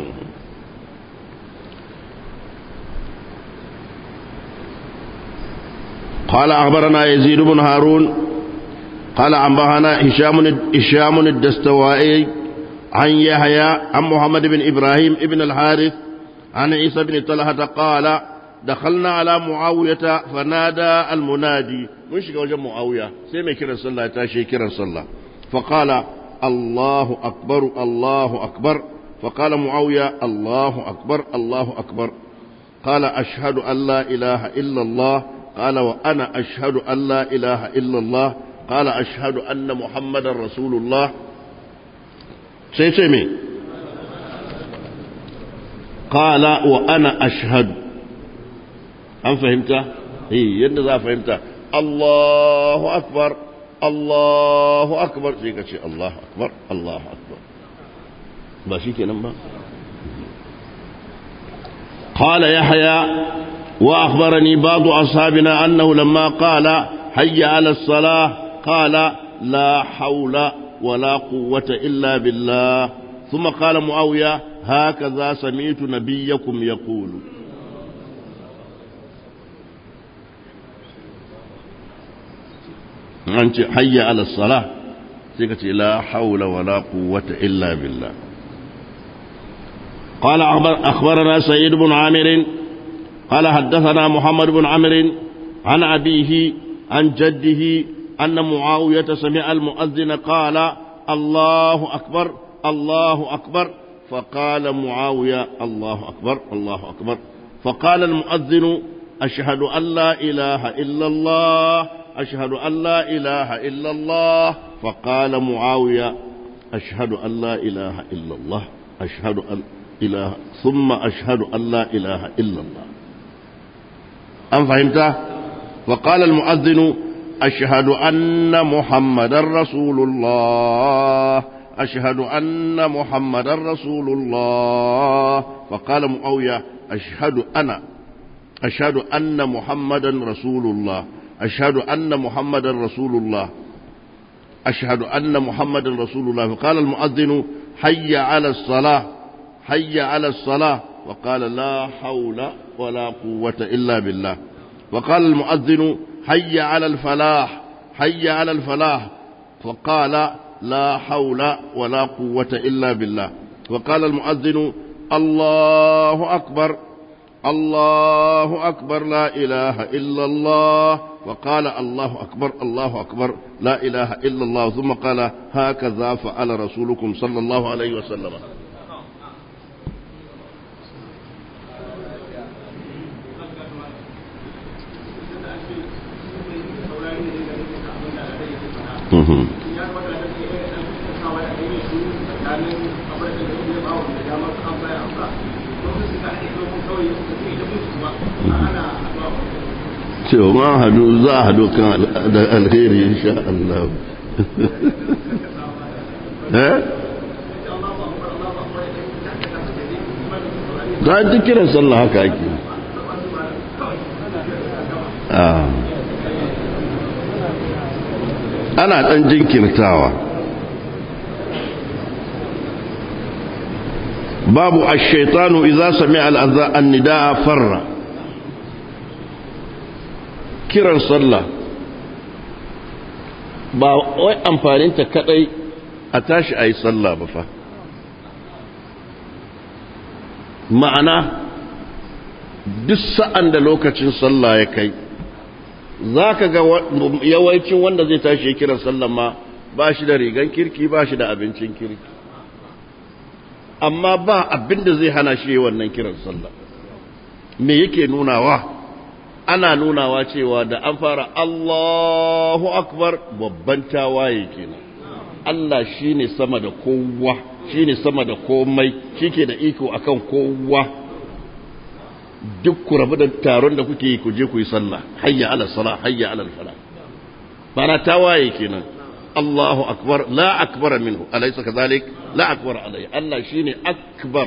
قال أخبرنا يزيد بن هارون قال أنبهنا هشام هشام الدستوائي عن يحيى عن محمد بن إبراهيم ابن الحارث عن عيسى بن طلحة قال دخلنا على معاوية فنادى المنادي من شكا وجه معاوية سيما كرا صلى تاشي كرا صلى فقال الله أكبر الله أكبر فقال معاوية الله أكبر الله أكبر قال أشهد أن لا إله إلا الله قال وأنا أشهد أن لا إله إلا الله قال أشهد أن محمد رسول الله سيسمي قال وأنا أشهد أم فهمت هي يند فهمت الله أكبر الله أكبر زي شيء الله أكبر الله أكبر باشي كده قال يحيى وأخبرني بعض أصحابنا أنه لما قال حي على الصلاة قال لا حول ولا قوة إلا بالله ثم قال معاوية هكذا سمعت نبيكم يقول أنت حي على الصلاة سيكت لا حول ولا قوة إلا بالله قال أخبرنا سيد بن عامر قال حدثنا محمد بن عمرو عن أبيه عن جده أن معاوية سمع المؤذن قال الله أكبر الله أكبر فقال معاوية الله أكبر الله أكبر فقال المؤذن أشهد أن لا إله إلا الله أشهد أن لا إله إلا الله فقال معاوية أشهد أن لا إله إلا الله أشهد أن إله ثم أشهد أن لا إله إلا الله أم فهمت وقال المؤذن أشهد أن محمد رسول الله أشهد أن محمد رسول الله فقال معاوية أشهد أنا أشهد أن محمدا رسول الله أشهد أن محمدا رسول الله أشهد أن محمدا رسول الله فقال المؤذن حي على الصلاة حي على الصلاة وقال لا حول ولا قوة إلا بالله وقال المؤذن حي على الفلاح حي على الفلاح فقال لا حول ولا قوة إلا بالله وقال المؤذن الله أكبر الله أكبر لا إله إلا الله وقال الله أكبر الله أكبر لا إله إلا الله ثم قال هكذا فعل رسولكم صلى الله عليه وسلم cewa ma hadu za a hadu kan da alheri insha Allah eh za a duk kiran sallah haka ake ana ɗan jinkirtawa babu ashaitanu iza sami al'azza an nida'a farra kiran sallah ba wai amfaninta kadai a tashi a yi sallah ba fa ma'ana duk sa'an da lokacin sallah ya kai za ka ga yawancin wanda zai tashi ya kiran sallah ma ba shi da rigan kirki ba shi da abincin kirki amma ba abin da zai hana shi wannan kiran sallah me yake nunawa ana nunawa cewa da an fara Allahu akbar babban tawaye kenan Allah shine sama da kowa shine sama da komai shike da iko akan kowa duk ku rabu da taron da kuke yi ku je ku yi sallah hayya ala salah hayya ala falah bana tawaye kenan Allahu akbar la akbara minhu alaysa kadhalik la akbar alai Allah shine akbar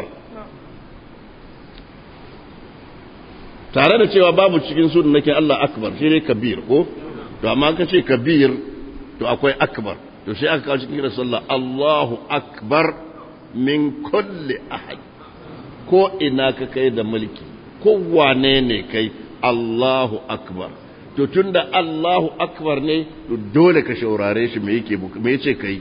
tare da cewa babu cikin sunan nake Allah akbar shine kabir ko to amma ka ce kabir to akwai akbar to sai aka kawo cikin sallah Allahu akbar min kulli ahad ko ina ka kai da mulki ko wane ne kai Allahu akbar to tunda Allahu akbar ne to dole ka shaurare shi me yake me yace kai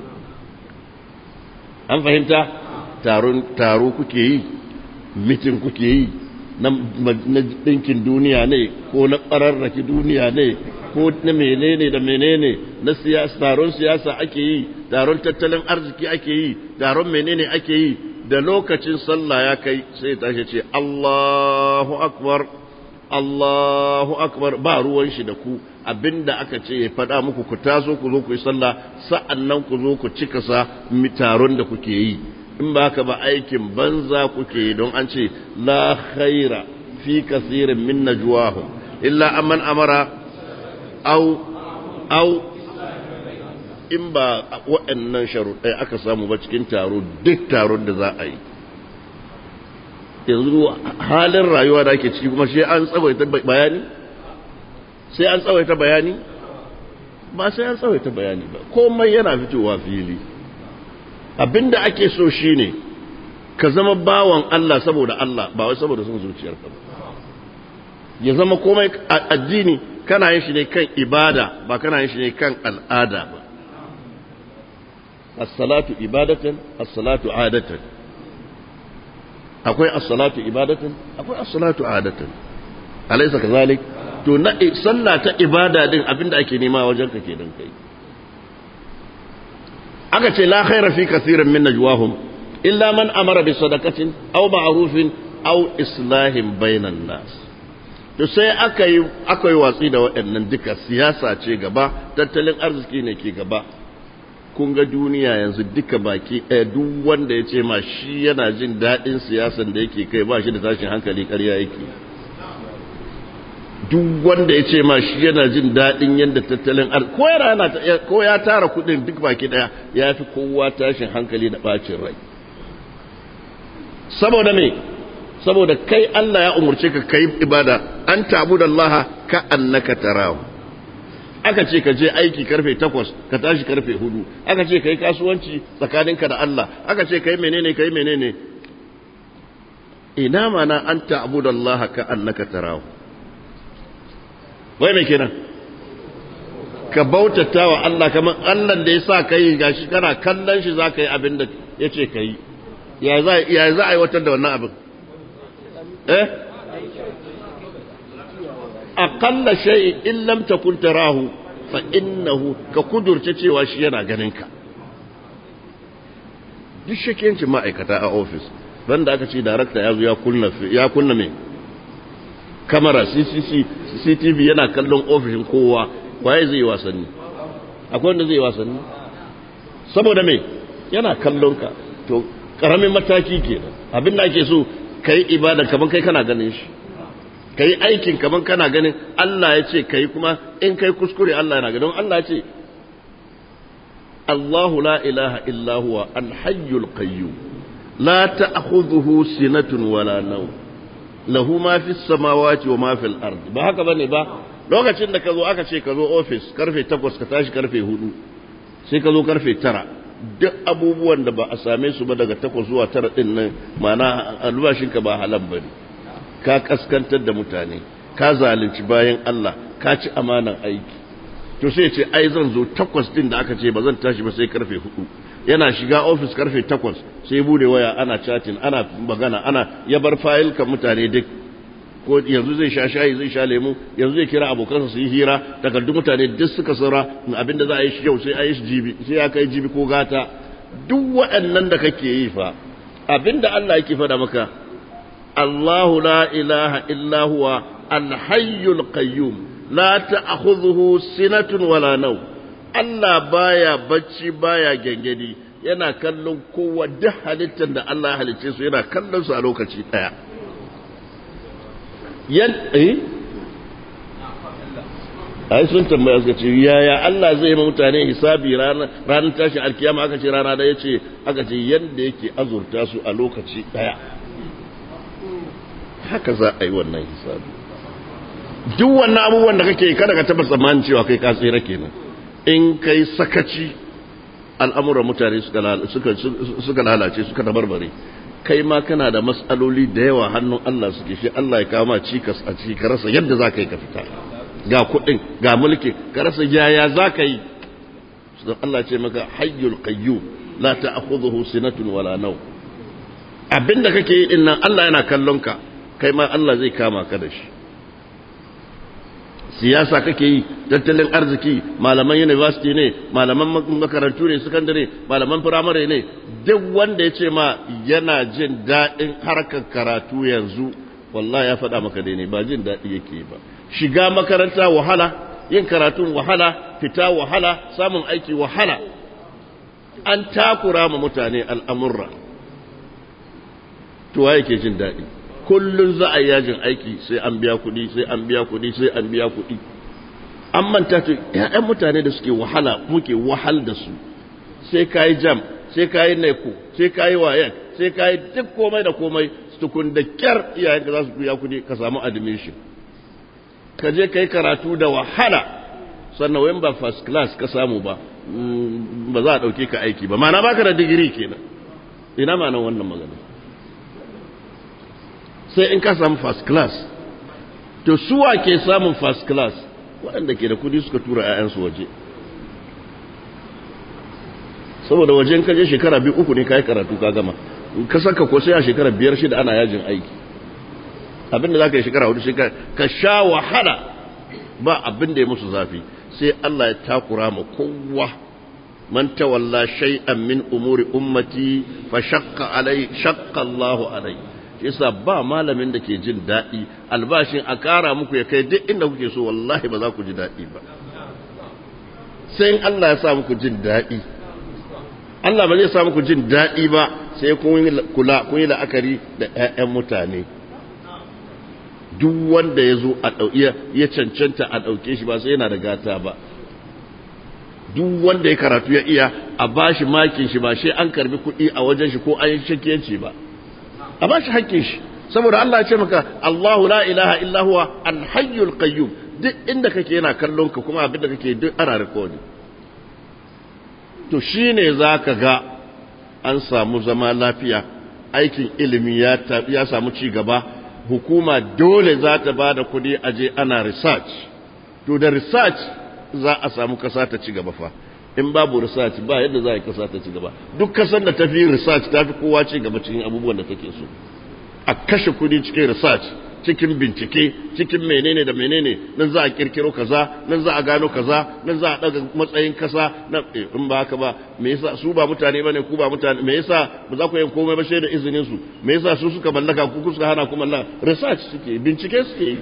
an fahimta taron taro kuke yi mitin kuke yi na ɗinkin duniya ne ko na ƙararraki duniya ne ko na menene da menene na siyasa taron siyasa ake yi taron tattalin arziki ake yi taron menene ake yi da lokacin sallah ya kai sai tashi ce Allahu akbar Allahu akbar ba ruwan shi da ku abinda aka ce ya faɗa muku ku taso ku zo ku yi sallah sa'annan ku zo ku cika sa taron da kuke yi in ba ka ba aikin banza kuke yi don an ce la khaira fi kasirin min najwahum illa amman amara au au in ba waɗannan sharuɗai aka samu ba cikin taro duk taron da za a yi yanzu halin rayuwa da ake ciki kuma sai an tsawaita bayani sai an tsawaita bayani ba sai an tsawaita bayani ba komai yana fitowa fili abinda ake so shine ka zama bawan Allah saboda Allah ba wai saboda son zuciyarka ba ya zama komai addini kana yin shi ne kan ibada ba kana yin shi ne kan al'ada ba as-salatu ibadatan as-salatu adatan akwai as-salatu ibadatan akwai as-salatu adatan alaysa kazalik to na sallah ta ibada din abinda ake nema wajen ka kenan kai aka ce la khaira fi kathirin min najwahum illa man amara bi sadaqatin aw ma'rufin aw islahin bainan nas to sai aka yi aka yi watsi da waɗannan duka siyasa ce gaba tattalin arziki ne ke gaba kun ga duniya yanzu duka baki ɗaya duk wanda ya ce ma shi yana jin daɗin siyasan da yake kai ba shi da tashin hankali ƙarya yake duk wanda ya ce ma shi yana jin daɗin yadda tattalin arziki ko yana ko ya tara kuɗin duk baki ɗaya ya fi kowa tashin hankali da ɓacin rai saboda me saboda kai Allah ya umurce ka kai ibada an tabu da Allah ka annaka tarahu aka ce ka je aiki karfe takwas ka tashi karfe hudu aka ce ka yi kasuwanci tsakaninka da Allah aka ce ka yi menene ka yi menene ina mana an tabu da Allah ka annaka tarahu wai mai kenan ka bautata wa Allah kamar Allah da ya sa ka yi gashi kana kallon shi za ka yi abin da ya ce ka yi ya za a aiwatar da wannan abin eh aqalla shay'in in lam takun tarahu fa innahu ka kudurce cewa shi yana ganin ka duk shakiyanci ma'aikata a ofis banda aka ce darakta ya zo ya kunna ya kunna me kamera CCC CCTV yana kallon ofishin kowa waye zai wasanni akwai wanda zai wasanni saboda me yana kallon ka to karamin mataki kenan abin da ake so kai ibada kaman kai kana ganin shi kai aikin kaman kana ganin Allah ya ce kai kuma in kai kuskure Allah yana ganin Allah ya ce Allahu la ilaha illa huwa al-hayyul qayyum la ta'khudhuhu sinatun wala nawm lahu ma fi samawati wa ma fil ard ba haka bane ba lokacin da ka zo aka ce ka zo office karfe 8 ka tashi karfe 4 sai ka zo karfe 9 duk abubuwan da ba a same su ba daga 8 zuwa 9 din nan ma'ana albashinka ba halal bane ka kaskantar da mutane ka zalunci bayan Allah ka ci amanan aiki to sai ce ai zan zo takwas din da aka ce ba zan tashi ba sai karfe hudu yana shiga ofis karfe takwas sai bude waya ana chatting ana magana ana ya bar fayil kan mutane duk ko yanzu zai sha shayi zai sha lemu yanzu zai kira abokansa su yi hira takardun mutane duk suka saura abinda za a yi shi yau sai a yi shi jibi sai ya kai jibi ko gata duk waɗannan da kake yi fa abinda Allah yake faɗa maka Allahu la ilaha illa huwa al-hayyul qayyum la ta'khudhuhu sinatun wala naw Allah baya bacci baya gengedi yana kallon kowa duk halittar da Allah ya halicce su yana kallon su a lokaci daya yan eh ai sun tambaya suka ce yaya Allah zai yi mutane hisabi ranar ranar tashin alkiyama aka ce rana da yace aka ce yanda yake azurta su a lokaci daya haka za a yi wannan hisabi duk wannan abubuwan da kake kada ka taba tsammanin cewa kai ka tsira kenan in kai sakaci al'amuran mutane suka lalace suka dabarbare kai ma kana da matsaloli da yawa hannun Allah suke shi Allah ya kama cikas a ciki ka rasa yadda za ka yi ka fita ga kuɗin ga mulki ka rasa yaya za ka yi Allah ce maka hayyul qayyum la ta'khudhuhu sinatun wala naw abinda kake yi din nan Allah yana kallon ka kai ma Allah zai kama ka da shi siyasa kake yi tattalin arziki malaman university ne malaman makarantu ne sakandare malaman firamare ne duk wanda ya ce ma yana jin daɗin harkar karatu yanzu wallahi ya faɗa maka dai ne ba jin daɗi yake ba shiga makaranta wahala yin karatun wahala fita wahala samun aiki wahala an takura ma mutane al'amurra to yake jin daɗi kullum za a yi yajin aiki sai an biya kuɗi sai an biya kuɗi sai an biya kuɗi an manta to ƴaƴan mutane da suke wahala muke wahal da su sai kayi jam sai kayi neko sai kayi wayan sai kayi duk komai da komai tukun da kyar iyayen ka za su biya kuɗi ka samu admission ka je kai karatu da wahala sannan wayan ba first class ka samu ba ba za a ɗauke ka aiki ba ma'ana baka da digiri kenan ina ma'anar wannan magana sai in ka samu first class to suwa ke samun first class waɗanda ke da kudi suka tura 'ya'yansu waje saboda wajen kaje shekara biyu uku ne ka yi karatu ka gama ka saka ko sai a shekara biyar shida ana yajin aiki abinda za ka yi shekara hudu shekara ka sha wahala ba abin da ya musu zafi sai Allah ya takura ma kowa man tawalla shay'an min umuri ummati fa shaqqa alai shaqqa Allahu alai yasa ba malamin da ke jin daɗi albashin a ƙara muku ya kai duk inda kuke so wallahi ba za ku ji daɗi ba sai in Allah ya sa muku jin daɗi Allah ba zai sa muku jin daɗi ba sai kun yi kula kun yi la'akari da ƴaƴan mutane duk wanda ya zo a ya cancanta a ɗauke shi ba sai yana da gata ba duk wanda ya karatu ya iya a bashi makin shi ba sai an karbi kuɗi a wajen shi ko an yi shakiyanci ba a ba shi hakkin shi saboda Allah ya ce maka Allahu la ilaha illa huwa al-hayyul qayyum duk inda kake yana kallon ka kuma abin da kake duk ana recording to shine zaka ga an samu zama lafiya aikin ilimi ya ya samu ci gaba hukuma dole za ta ba da kuɗi aje ana research to da research za a samu kasa ta ci gaba fa in babu research ba yadda za a yi kasa ta ci gaba duk kasar da tafi research ta fi kowa ci gaba cikin abubuwan da take so a kashe kudi cikin research cikin bincike cikin menene da menene nan za a kirkiro kaza nan za a gano kaza nan za a daga matsayin kasa nan in ba haka ba me yasa su ba mutane bane ku ba mutane me yasa ba za ku yi komai ba sai da izinin su me yasa su suka mallaka ku suka hana ku mallaka research suke bincike suke yi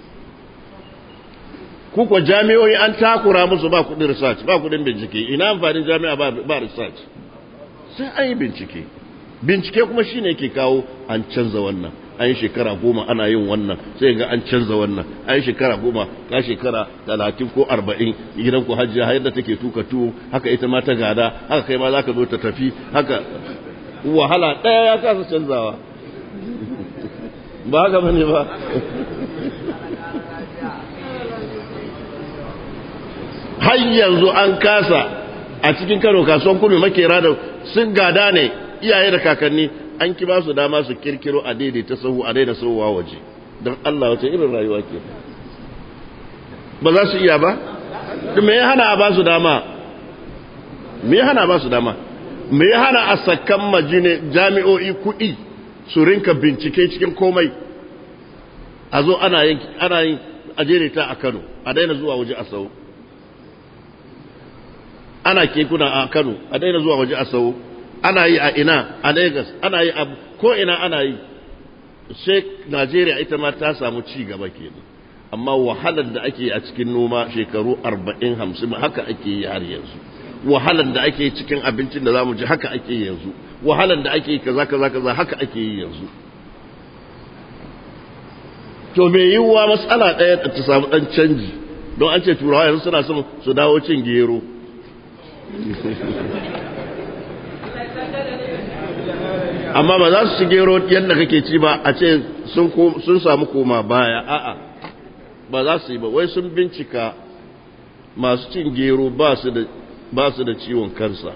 ku kuwa jami'o'i an takura musu ba kudin research ba kudin bincike ina amfanin jami'a ba, ba research sai an yi bincike bincike kuma shine ke kawo an canza wannan an yi shekara goma ana yin wannan sai ga an canza wannan an yi shekara goma ka shekara talatin ko arba'in gidan ku hajjiya har yadda take tuka tuwo haka ita ma ta gada haka kai ma za ka zo ta tafi haka wahala ɗaya ya kasa canzawa ba haka bane ba har yanzu an kasa a cikin kano kasuwan kudu makera da sun gada ne iyaye da kakanni an ki ba su dama su kirkiro a daidaita sahu a daina sahuwa waje don Allah wace irin rayuwa ke ba za su iya ba me ya hana a ba su dama me ya hana a ba su dama me ya hana a sakan majine jami'o'i kuɗi su rinka bincike cikin komai a zo ana yin ana yin ajereta a Kano a daina zuwa waje a sau ana kekuna a Kano a daina zuwa waje a sau ana yi a ina a Lagos ana yi a ko ina ana yi sai Najeriya ita ma ta samu ci gaba kenan amma wahalar da ake a cikin noma shekaru 40 50 haka ake yi har yanzu wahalar da ake cikin abincin da zamu ji haka ake yi yanzu wahalar da ake kaza kaza kaza haka ake yi yanzu to me yiwuwa matsala ɗaya ta samu ɗan canji don an ce turawa yanzu suna son su dawo cin gero amma ba za su ci gero yadda kake ci ba a ce sun samu koma baya a'a ba za su yi ba wai sun bincika masu cin gero ba su da ciwon kansa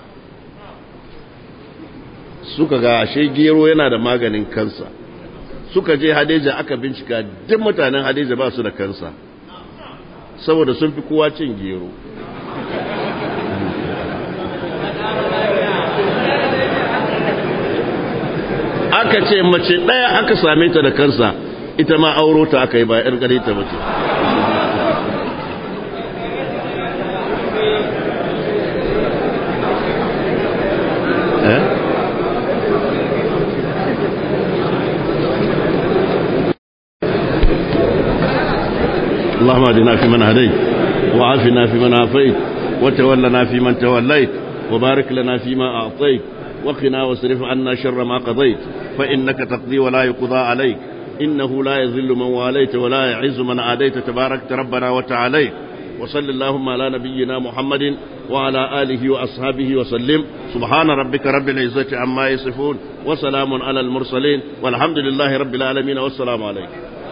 suka ga ashe gero yana da maganin kansa suka je hadeja aka bincika duk mutanen hadeja ba su da kansa saboda sun fi kowa cin gero aka ce mace ɗaya aka same ta da kansa ita ma auro ta aka yi ba 'yar gare ta mace اللهم اهدنا فيمن هديت وعافنا فيمن عافيت وتولنا فيمن توليت وبارك لنا فيما أعطيت وقنا واصرف عنا شر ما قضيت فإنك تقضي ولا يقضى عليك إنه لا يذل من واليت ولا يعز من عاديت تباركت ربنا وتعاليت وصل اللهم على نبينا محمد وعلى آله وأصحابه وسلم سبحان ربك رب العزة عما يصفون وسلام على المرسلين والحمد لله رب العالمين والسلام عليكم